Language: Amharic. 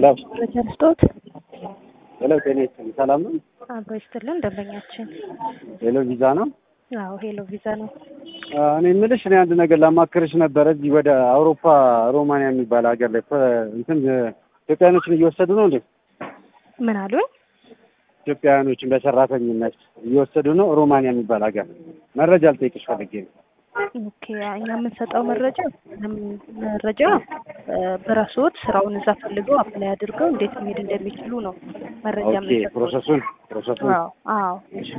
ሄሎ መረጃ ልስጦት። ሄሎ፣ ጤና ይስጥልኝ። ሰላም ነው? አብሮ ይስጥልን ደንበኛችን። ሄሎ ቪዛ ነው? አዎ ሄሎ ቪዛ ነው። እኔ የምልሽ እኔ አንድ ነገር ላማክርሽ ነበረ። እዚህ ወደ አውሮፓ ሮማንያ የሚባል ሀገር ላይ እንትን ኢትዮጵያኖችን እየወሰዱ ነው እንዴ? ምን አሉኝ? ኢትዮጵያውያኖችን በሰራተኝነት እየወሰዱ ነው። ሮማንያ የሚባል ሀገር መረጃ ልጠይቅሽ ፈልጌ ነው። ኦኬ እኛ የምንሰጠው መረጃ መረጃ በራስዎት ስራውን እዛ ፈልገው አፕላይ አድርገው እንዴት መሄድ እንደሚችሉ ነው መረጃ ኦኬ የምንሰጠው። ፕሮሰሱን ፕሮሰሱን አዎ አዎ